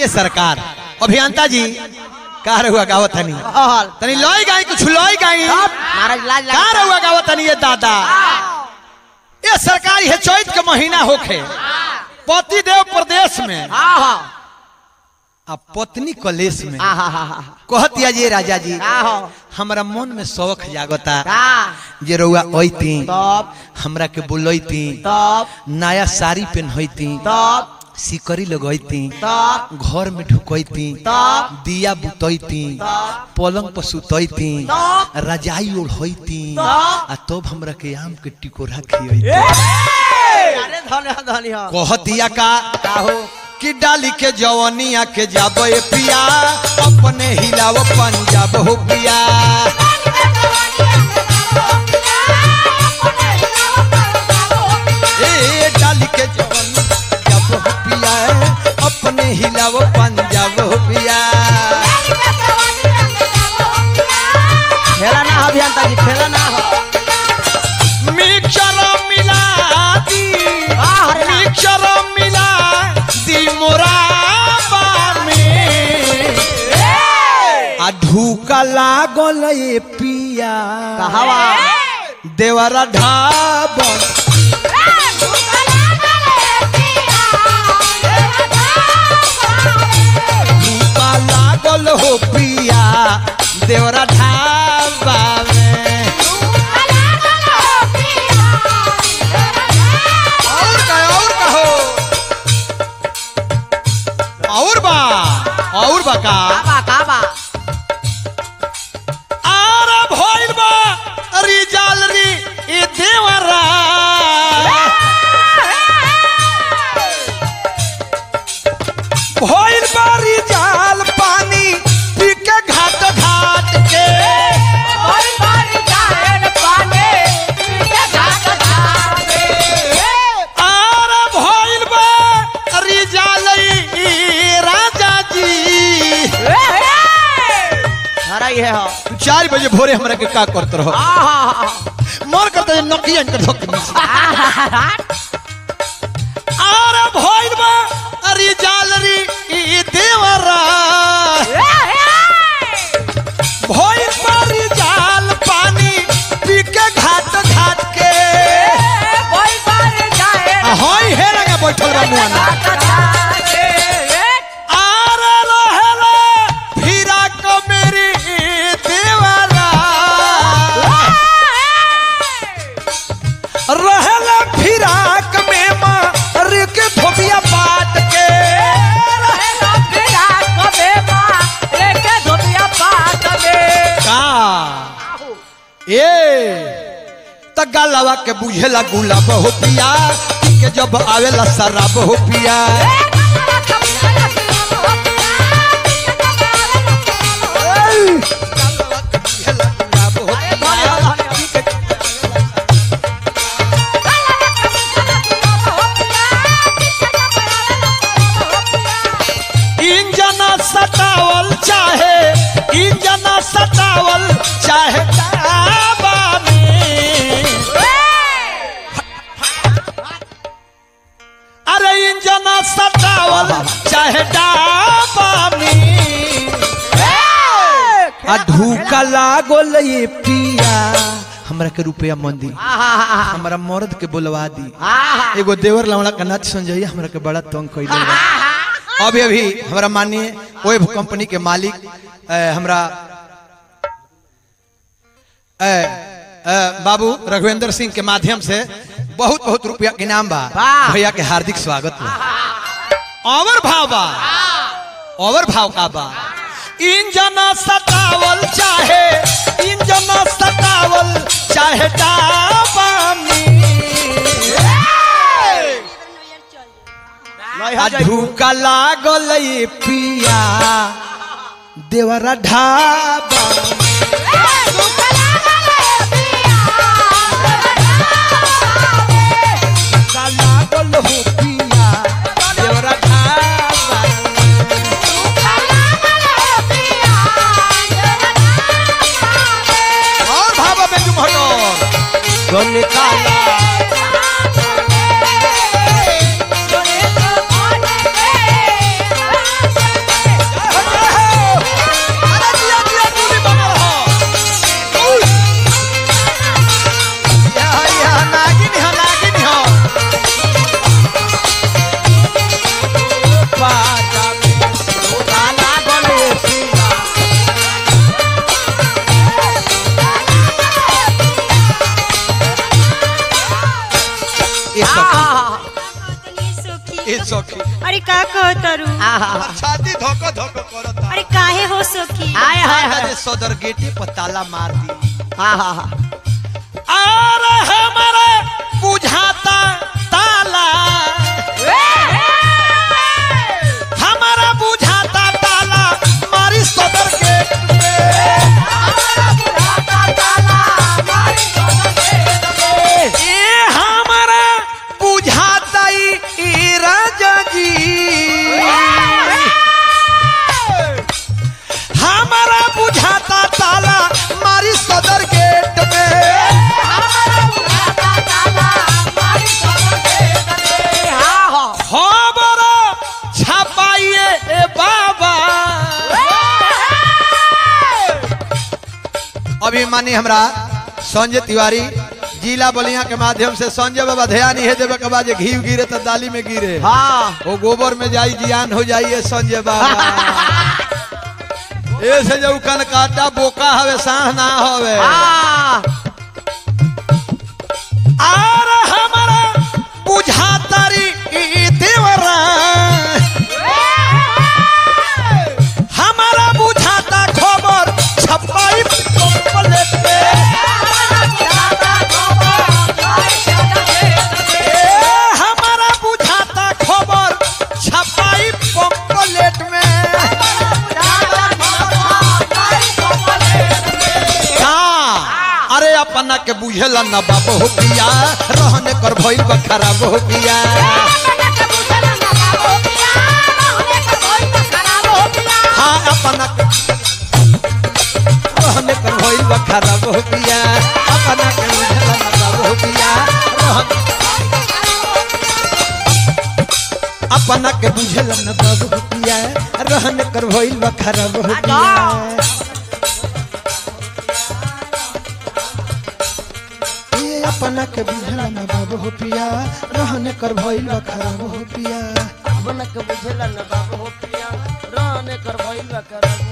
ये सरकार अभियंता जी का रहुआ गावत हनी हल तनी लई गाई कुछ लई गाई महाराज लाज का लगा रहुआ गावत हनी ये दादा ये सरकार है चैत के महीना होखे पति देव प्रदेश में हाँ हाँ आ पत्नी कलेश में हाँ हाँ हाँ हाँ कहतिया जी राजा जी हाँ हाँ हमरा मन में शौक जागता का जे रउआ अइती तब हमरा के बुलैती तब नया साड़ी पहनती तब सिकरी लगैती तब घर में ढुकैती तब दिया बुतैती तब पलंग पर सुतैती तब रजाई ओढ़ैती तब आ तब हमरा के आम के टिकोरा खियैती अरे धन्य धन्य कहतिया का का हो कि डाली के जवनिया के जाबो ए पिया अपने हिलाव पंजाब हो पिया ए डाली के जवनिया जाबो हो पिया अपने हिलाव पंजाब हो पिया खेला ना हो अभियंता जी खेला ना हो मिक्सर मिला दी वाह, अरे ना। मिक्सर मिला दी मोराबा में आ ढूका लागल ए पिया कहवा देवरा ढाबन ढूका लागल हो पिया देवरा ढाबा में और का और का हो और बा और बा का काबा काबा आरा भइल बा रिजाल री ए देवरा भइल बा रिजाल पानी पी के घाट घाट के आरा भइल बा रिजाल ई राजा जी हरा ही है हो तू चार बजे भोरे हमरा के का करत रहो आहा मन करता है नकिया के धोख आरा भइल बा रिजाल री ई देवरा भइल बा रिजाल पानी पी के घाट घाट के आ हई हे लगा बैठल बा मुआना आरे रहेला फिरा को मेरी देवरा रहेला फिराक में मार के थोपिया पाट के का ए त गलवा के बुझेला गुलाब हो पिया के जब आवेला शराब हो पिया बुझेला गुलाब हो पिया इंजना सतावल चाहे इंजना सतावल चाहे डाबा में अरे इंजना सतावल चाहे डाबा में आ धूका लागल ये पिया हमरा के रुपया मंदी हमरा मर्द के बुलवा दी एगो देवर लवड़ा का नाच संजय हमरा के बड़ा तंग कैले बा अभी अभी हमरा माननीय वेब कंपनी के मालिक अ, हमरा अ, अ, बाबू रघुवेंद्र सिंह के माध्यम से बहुत बहुत रुपया के इनाम बा वाह। भैया के हार्दिक स्वागत बा और भाव बा और भाव का बा इंजना सतावल चाहे इंजना सतावल चाहे डाबानी आ धूका लागल ये पिया देवरा ढाबा धूका लागल हो पिया देवरा ढाबा और भाबा में तुम हटो तो निकाला हमर छाती धोक धोक करता अरे काहे हो सखी हाय हाय आज हाय सदर गेटे पर ताला मार दी हाँ हाँ हाँ और हमारा बुझाता ताला हमारा बुझाता ताला मारी सदर गेट ए हमारा बुझाता ई ई राजा जी हमारा बुझाता ताला मारी सदर गेट में हाँ हाँ खबर छपाइए ए बाबा अभिमानी हमरा संजय तिवारी जिला बलिया के माध्यम से संजय बाबा ध्यान ही देवे के बाद जे घी गिरे तो दाली में गिरे हाँ वो गोबर में जाई जियान हो जाइए संजय बाबा ऐसे जो कन काटा बोका हवे साह ना हवे हाँ आर हमारा बुझातारी ई देवरा हमारा बुझाता खबर छपाई कंप्लेट में ए, हमारा बुझाता खबर छपाई पंपलेट में हाँ अरे अपना के बुझेला न बाबू हो पिया रहने कर भइल बा खराब हो पिया हाँ अपना के रहने कर भइल बा खराब हो पिया अपना के बुझेला न बाबू हो पिया रहन- अपना के बुझेला न बाबू हो पिया रहने कर भइल बा खराब हो पिया ए अपना के बुझला न बाबू हो पिया रहने कर भइल बा खराब हो पिया अपना के बुझेला न बाबू हो पिया रहने कर भइल बा करब